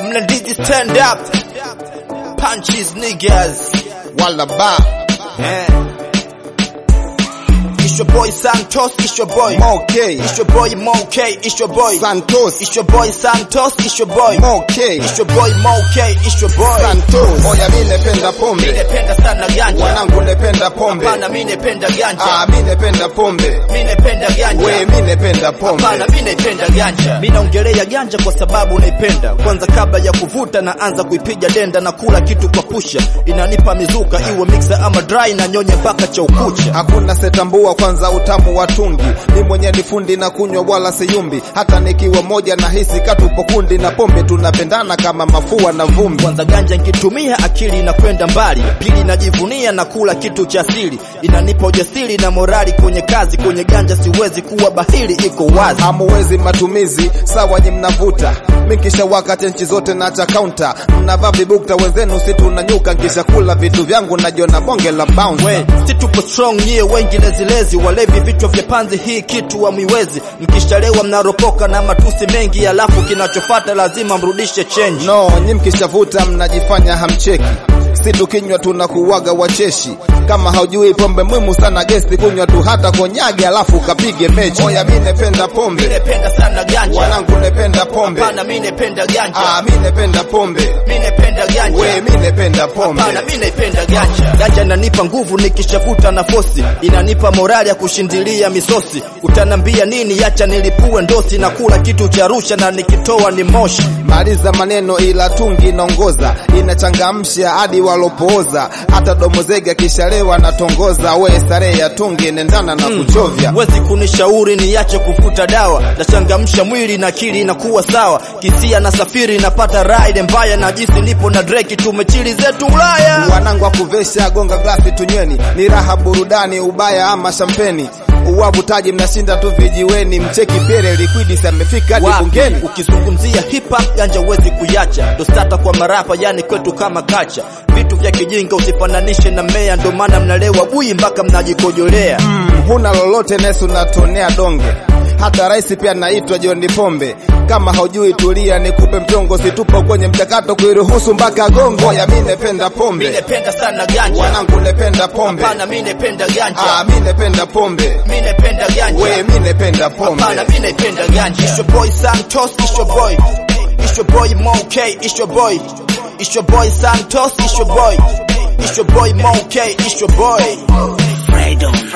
Mnadizi stand up. Punches niggas. wala ba Eh. It's your boy Santos, it's your boy. Moke It's your boy Moke, it's your boy. Santos It's your boy Santos, it's your boy. Moke It's your boy Moke, it's your boy. Santos Oya mi nependa pombe Mimi napenda sana ganja. wanangu nependa pombe Hapana, mimi napenda ganja. ah mi nependa pombe Mimi napenda ganja. we mi nependa pombe Hapana, mimi naipenda ganja. Mimi naongelea ganja kwa sababu naipenda. Kwanza kabla ya kuvuta naanza kuipiga denda na kula kitu kwa pusha. Inanipa mizuka iwe mixer ama dry na nyonye mpaka cha ukucha. hakuna setambua kwanza utamu wa tungi mi mwenye ni fundi na kunywa wala siyumbi hata nikiwa moja na hisi katupo kundi na pombe tunapendana kama mafua na vumbi Kwanza ganja nikitumia akili inakwenda mbali. Pili najivunia na kula kitu cha asili. Inanipa ujasiri na morali kwenye kazi. Kwenye ganja siwezi kuwa bahili, iko wazi. hamuwezi matumizi sawa nyi mnavuta mikisha wakati nchi zote na cha kaunta mnavaa vibukta wenzenu si tunanyuka nkisha kula vitu vyangu najiona bonge la bounce We, si tupo strong nyie wengi lezilezi walevi vichwa vya panzi hii kitu wa mwiwezi mkishalewa mnaropoka na matusi mengi alafu kinachofata lazima mrudishe change no nyi mkishavuta mnajifanya hamcheki si tukinywa tunakuwaga wacheshi kama haujui pombe muhimu sana gesti kunywa tu hata konyage alafu kapige mechi oya mi nependa pombe napenda sana ganja wanangu nependa pombe hapana mi napenda ganja ah mi nependa pombe mi napenda ganja we mi nependa pombe Hapana, mi naipenda ganja. Ganja inanipa nguvu nikishavuta na fosi, inanipa morali ya kushindilia misosi. Utanambia nini? Acha nilipue ndosi na kula kitu cha rusha na nikitoa ni moshi. maliza maneno ila tungi inaongoza inachangamsha hadi walopooza hata domozega kishalewa natongoza we starehe ya tungi nendana na kuchovya Wezi kunishauri niache kuvuta dawa, nachangamsha mwili na akili inakuwa sawa. Kisia na safiri napata ride mbaya, na jinsi nipo na Drake tumechili zetu Ulaya. wanangu wa kuvesha gonga glasi tunyweni ni raha burudani ubaya ama shampeni uwavutaji mnashinda tu vijiweni mcheki pere liquidis amefika hadi Wapi? bungeni Ukizungumzia hip hop ganja huwezi kuyacha, ndo stata kwa marapa, yani kwetu kama kacha. Vitu vya kijinga usifananishe na mea, ndo maana mnalewa bui mpaka mnajikojolea. mm, huna lolote nesu natonea donge hata rais pia naitwa John Pombe. Kama haujui tulia, nikupe mchongo, situpo kwenye mchakato kuiruhusu mpaka gongo. Ya mi nependa Mi pombe, napenda sana ganja, wanangu nependa pombe, hapana, mi napenda ah, ganja, mi nependa pombe, mi napenda we ganja, mi nependa pombe. hapana, mi napenda ganja. It's your boy Santos, it's your boy, it's your boy Moke, it's your boy, it's your boy Santos, it's your boy, it's your boy Moke, it's your boy. Freedom.